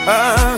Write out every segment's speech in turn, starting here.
ah,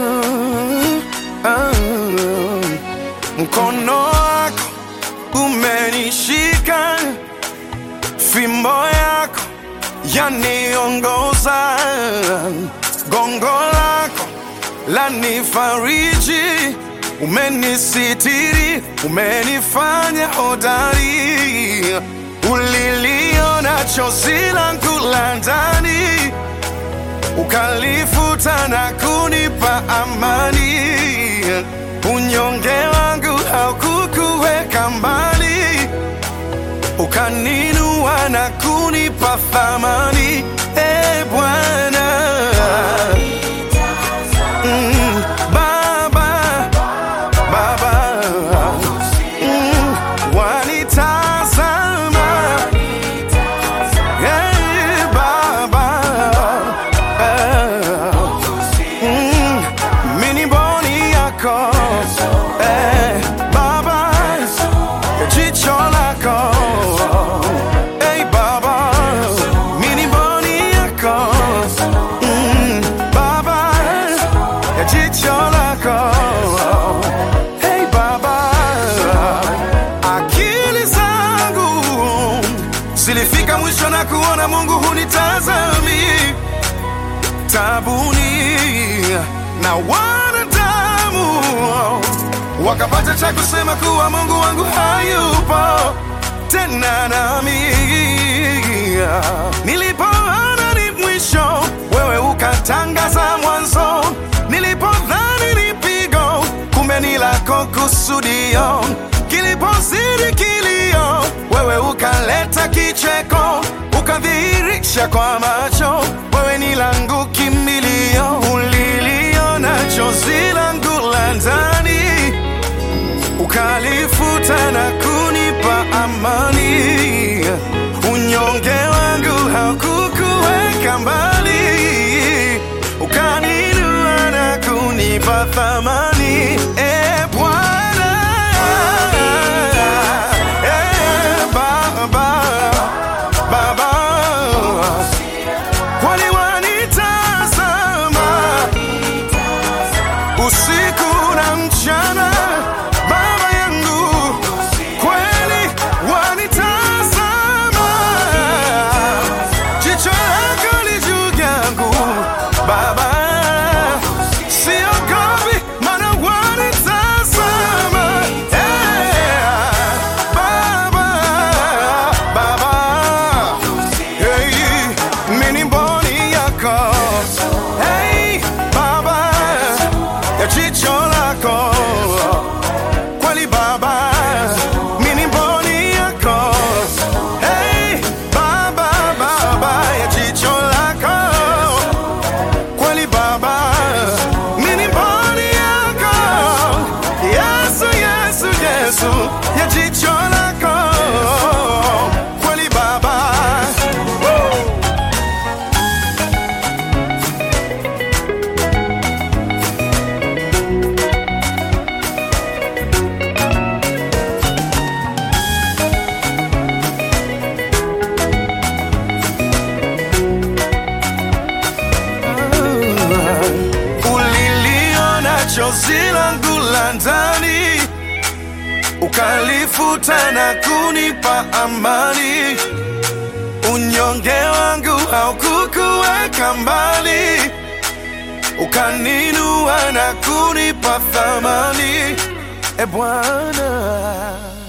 ah. Mkono wako umenishika, fimbo yako yaniongoza, gongo lako lanifariji, umenisitiri, umenifanya hodari, uliliona chozi langu la ndani ukalifuta na kunipa amani. Unyonge wangu haukukuweka mbali, ukaninua na kunipa thamani. E Bwana Mm, Baba, Baba Mm, wanitazama Hey, Baba Eh, mm, mini boni yako Eh, Baba ya jicho lako Hey, Baba mini boni yako Mm, Baba ya jicho lako Hey, Baba akili zangu zilifika mwisho na kuona Mungu hunitazami tabuni na wanadamu wakapata cha kusema kuwa Mungu wangu hayupo tena nami. Nilipoona ni mwisho, wewe ukatangaza mwanzo. Nilipodhani ni pigo, kumbe ni lako kusudio. Kilipozidi kilio, wewe ukaleta kicheko, ukadhihirisha kwa macho, wewe ni langu kimbilio. Uliliona chozi langu la ndani ukalifuta na kunipa amani. Unyonge wangu haukukuweka mbali, ukaninua na kunipa thamani. E Bwana, e Baba, Baba, kwani wanitazama usiku na mchana, Baba yangu, kweli wanitazama, jicho lako li juu yangu Baba, siogopi maana wanitazama, Eh, Baba, Baba, hey, mini mboni yako hey, Baba ya jicho lako kweli Baba, mini mboni yako hey, Baba, Baba ya jicho lako kweli Baba, mini mboni yako Yesu, Yesu, Yesu ya jicho lako kweli Baba Woo! uliliona chozi langu la ndani, ukalifuta na kunipa amani. Unyonge wangu haukukuweka mbali, ukaninua na kunipa thamani. E Bwana